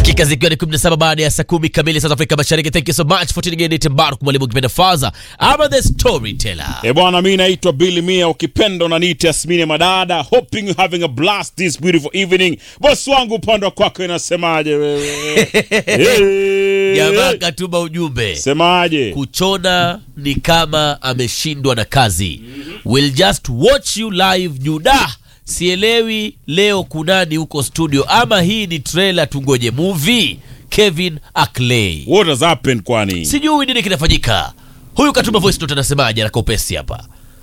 dakika zikiwa ni 17 baada ya saa kumi kamili South Africa Mashariki. Thank you so much for tuning in. Ni Mbaruk mwalimu kipenda Faza ama the storyteller. E bwana, mi naitwa Billy Mia, ukipenda unaniita Asmini Madada. Hoping you having a blast this beautiful evening. Bosi wangu upande wa kwako inasemaje wewe? Eh, Jamaa katuma ujumbe Semaje? kuchona ni kama ameshindwa na kazi. We'll just watch you live Juda. Sielewi leo kunani huko studio, ama hii ni trailer tungoje movie. Kevin Ackley, What has happened kwani? sijui nini kinafanyika. Huyu katuma voice note, anasemaje? Anaka upesi hapa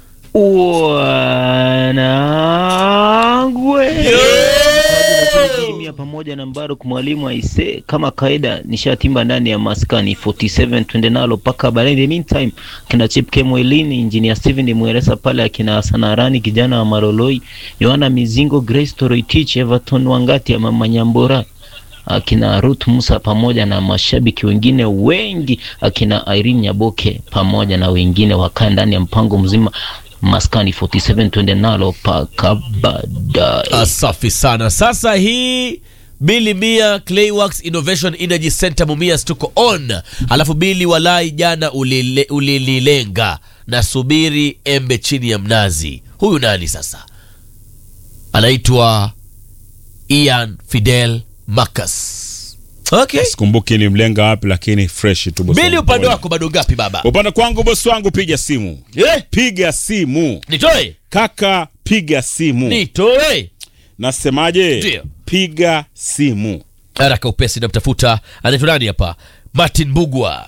Wanangwe Mia pamoja na Mbaruk mwalimu aise, kama kawaida nishatimba ndani ya maskani 47 twende nalo paka baadaye. In the meantime kina Chip K Mwelini, engineer Steven Mweresa pale, akina Sanarani kijana wa Maroloi, Yohana Mizingo, Grace Toroitich, Everton Wangati ya mama Nyambora akina Ruth Musa pamoja na mashabiki wengine wengi, akina Irene Nyaboke pamoja na wengine wakaa ndani ya mpango mzima maskani 47 twende nalo paka baadaye. Ah, safi sana. Sasa hii Bili Mia Clayworks Innovation Energy Center Mumias tuko on, alafu Bili walai jana ulile- ulililenga na subiri embe chini ya mnazi. Huyu nani sasa? Anaitwa Ian Fidel Marcus. Okay. Sikumbuki ni mlenga wapi, lakini fresh tu bosi. Bili, wangu. upande wako bado ngapi baba? Upande kwangu bosi wangu, piga simu, Eh, piga simu nitoe kaka, piga simu. nitoe Nasemaje? Ndio. Piga simu. haraka upesi namtafuta anaitwa nani hapa martin mbugwa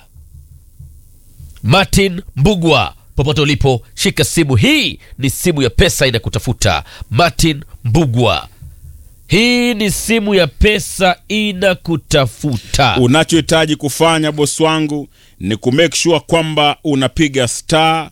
martin mbugwa popote ulipo shika simu hii ni simu ya pesa inakutafuta martin mbugwa hii ni simu ya pesa inakutafuta Unachohitaji kufanya bosi wangu ni kumake sure kwamba unapiga star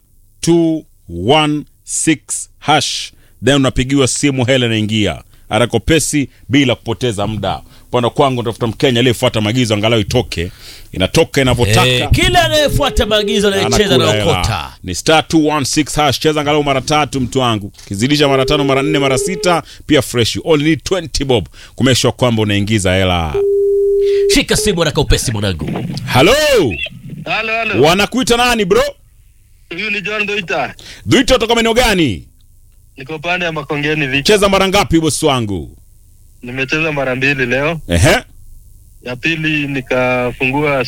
216 hash, then unapigiwa simu, hela inaingia arakopesi bila kupoteza muda. Upande kwangu tafuta Mkenya aliyefuata maagizo, angalau itoke, inatoka inavyotaka. Eh, kila anayefuata maagizo anayecheza anakula na hela. okota Ni star 216 hash, cheza angalau mara tatu mtu wangu, kizidisha mara tano, mara nne, mara sita, pia fresh. You only need 20 bob kumake sure kwamba unaingiza hela. shika simu haraka upesi mwanangu Halo, Halo, halo. wanakuita nani bro? Huyu ni John Doita. Duito toka maeneo gani? Niko pande ya Makongeni Vicha. Cheza mara ngapi bosi wangu? Nimecheza mara mbili leo. Ehe. Ya pili nikafungua